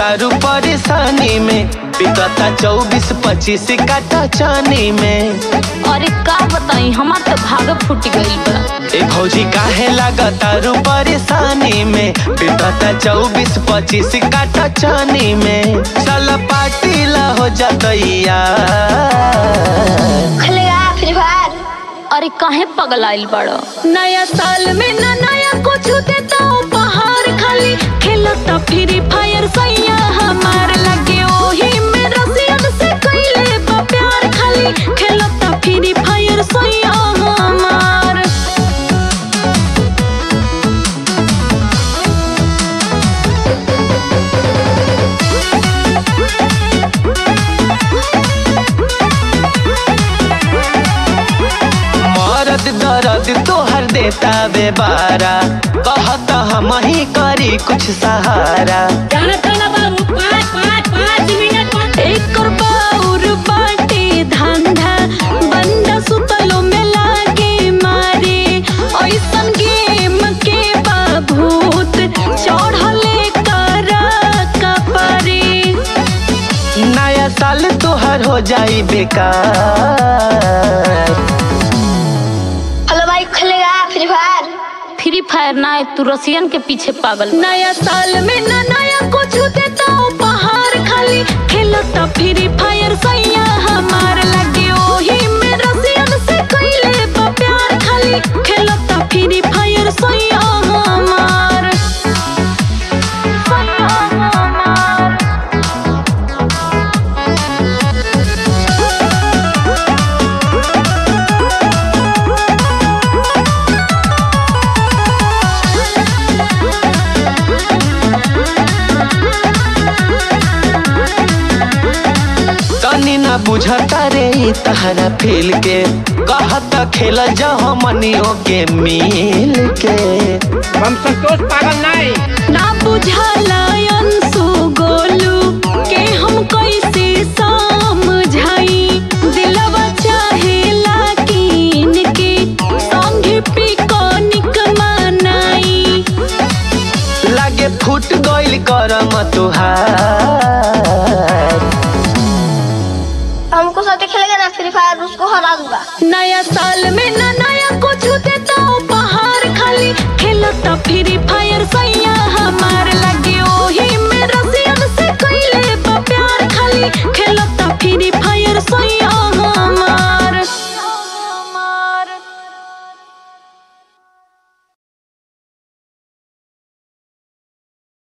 तारू परेशानी में बीतता चौबीस पच्चीस काटा चानी में अरे का बताई हमार तो भाग फूट गइल बा ए भौजी काहे लागतारू परेशानी में बीतता चौबीस पच्चीस काटा चानी में चल पार्टी ला हो जातैया खेलेगा फ्री फायर अरे काहे पगलाइल बड़ो नया साल में ना नया कुछ देता उपहार खाली खेलता फ्री फायर सैया हमार लगे ओही में रसियन से कइले बा प्यार खाली खेलता फ्री फायर सैया हमार मरद दर्द तोहर देता बेबारा कहता हम ही करी कुछ सहारा एकर बाउर बाटे धंधा बंदा सुतलो में लागे मारे ऐसन गेम के बाभूत चढ़ले करा कपरे नया साल तोहर हो जाई बेकार हेलो भाई खेलेगा फ्री फायर फ्री फायर ना है, तू रसियन के पीछे पागल नया साल में ना नया कुछ देता उपहार खाली खेलता फ्री फायर सैया हमार लगे ओही में रसियन से कइले बा प्यार खाली खेलता फ्री फायर सैया हमार सैया हमार तनी ना बुझता रे ई तहरा फील के कहता खेल जा हमनियों के मिल के हम संतोष पागल नहीं ना बुझाला अंशु गोलू के हम कैसे समझाई दिलवा चाहेला कीन के संगे पिकनिक मनाई लागे फूट गइल करम तुहार हमको साथ खेलेगा ना फ्री फायर उसको हरा दूंगा नया साल में ना नया कुछ देता उपहार खाली खेलता फ्री फायर